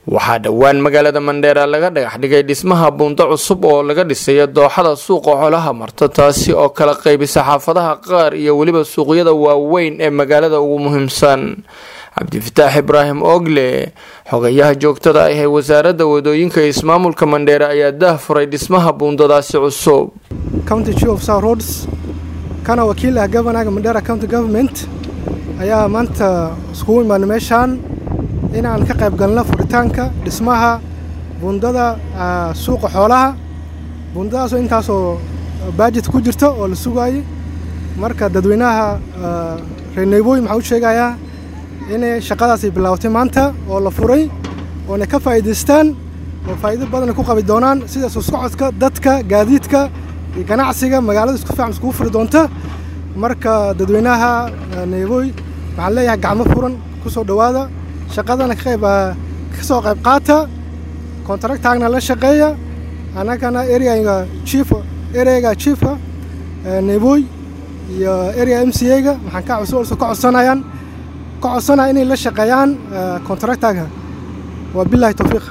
waxaa dhowaan magaalada mandheera laga dhagax dhigay dhismaha buundo cusub oo laga dhisayo dooxada suuqa xolaha marta taasi oo kala qaybisa xaafadaha qaar iyo weliba suuqyada waaweyn ee magaalada ugu muhiimsan cabdifataax ibraahim ogle xogayaha joogtada ah ee wasaaradda wadooyinka ismaamulka mandheera ayaa daah furay dhismaha buundadaasi cusub county chief of south roads kana wakiil ah governaga mandheera county government ayaa maanta iskugu imaanay meeshaan inaan ka qayb galno furitaanka dhismaha buundada suuqa xoolaha buundadaasoo intaasoo baajit ku jirta oo la sugaayay marka dadweynaha reer naybooy maxaa u sheegayaa inay shaqadaasi bilaawtay maanta oo la furay oona ka faa'iidaystaan oo faa'iido badana ku qabi doonaan sida soo socodka dadka gaadiidka iyo ganacsiga magaalada isku fiican iskugu furi doonta marka dadweynaha naybooy waxaan leeyahay gacmo furan ku soo dhowaada shaqadana ka soo qayb qaata kontraktaagna la shaqeeya annagana ereaga chief ereaga chiefka naybooy iyo area m c a-ga waxaan ka cusub ka codsanayaan ka codsanaya inay la shaqeeyaan kontraktaga waa bilahi tawfiiq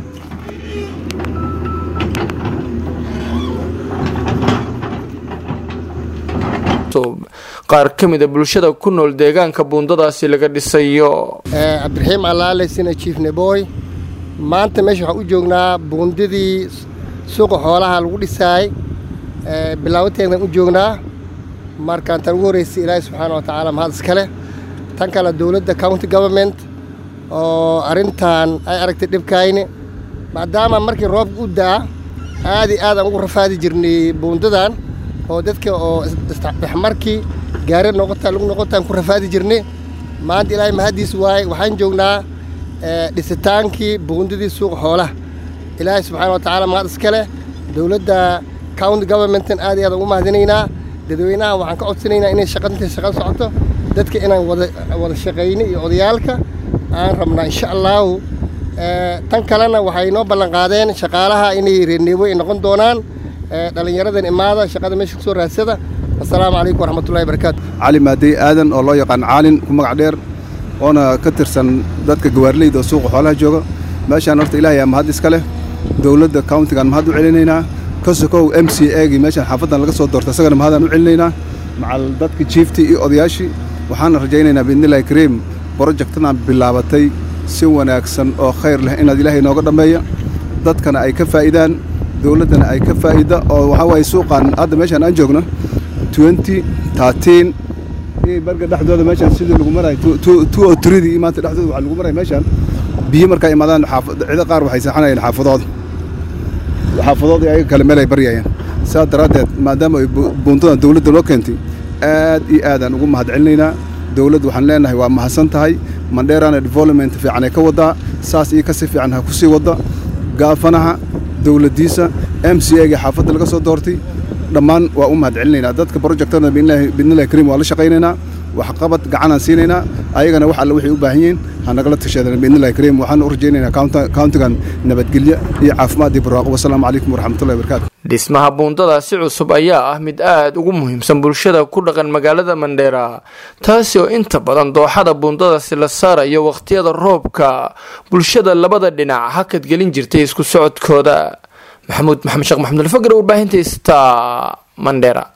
qaar ka mida bulshada ku nool deegaanka buundadaasi laga dhisayo cabdiraxiim allaale sina jiif neboy maanta meesha waxaan u joognaa buundadii suuqa xoolaha lagu dhisaay bilaabateedan u joognaa markaan tan ugu horraysay ilaahay subxaana wa tacaala mahad iskale tan kale dowladda county government oo arrintan ay aragtay dhibkayni maadaama markii roobka u da'a aad iyo aad aan ugu rafaadi jirnay buundadan oo dadka oo isdhexmarkii gaari noqotaa lagu noqotaan ku rafaadi jirnay maanta ilaahay mahaddiis waaye waxaan joognaa dhisitaankii buundadii suuqa xoolaha ilaahay subxaana wa tacaala mahad iska leh dowladda county governmentan aad iyo aad ugu mahadinaynaa dadweynaha waxaan ka codsanaynaa inay shaqadinta shaqada socoto dadka inaan wada wada shaqayno iyo odayaalka aan rabnaa insha allaahu tan kalena waxay noo ballan qaadeen shaqaalaha inay reerneebo ay noqon doonaan dhallinyaradan imaada shaqada meesha kusoo raadsada assalaamu calaykum waraxmatullahi barakaatu cali maadey aadan oo loo yaqaan caalin ku magac dheer oona ka tirsan dadka gawaarleyda oo suuqa xoolaha jooga meeshaan horta ilaahay aa mahad iska leh dowladda countigaan mahad u celinaynaa ka sokow m c agii meeshaan xaafaddan laga soo doorta isagana mahadaan u celinaynaa macal dadka jiiftii iyo odayaashii waxaana rajaynaynaa biidnillahi kariim brojektadan bilaabatay si wanaagsan oo khayr leh inaad ilaahay nooga dhammeeya dadkana ay ka faa'idaan dowladdana ay ka faa'ida oo waxaa waaye suuqan hadda meeshaan aan joogno twenty thirteen iyo barga dhexdooda meeshaan sidii lagu marayo two o three iyo maanta dhexdooda waxaa lagu maraya meeshaan biyo markaa imaadaan cido qaar waxay seexanayeen xaafadooda xaafadooda ayaga kale meel ay baryayeen saas daraaddeed maadaama ay buuntadan dowladda loo keentay aad iyo aadaan ugu mahad celinaynaa dowladda waxaan leenahay waa mahadsan tahay mandheerana development fiican ay ka waddaa saas iyo kasi fiican ha ku sii wadda gaafanaha dowladdiisa m c a ga xaafadda laga soo doortay dhammaan waa u mahad celinaynaa dadka brojectana biidnillahi kariim waa la shaqaynaynaa waxqabad gacanaan siinaynaa ayagana wax alle waxay u baahan yihiin ha nagala tashadeen biidnillahi kariim waxaan u rajaynaynaa countigan nabadgelyo iyo caafimaad iyo barwaaqo wasalaamu calaykum waraxmatullahi wabarakaatu dhismaha buundadaasi cusub ayaa ah mid aad ugu muhiimsan bulshada ku dhaqan magaalada mandheera taasi oo inta badan dooxada buundadaasi la saarayo wakhtiyada roobka bulshada labada dhinac hakad gelin jirtay isku socodkooda maxamuud maxamed sheekh maxamud alfagr warbaahinta sta mandheera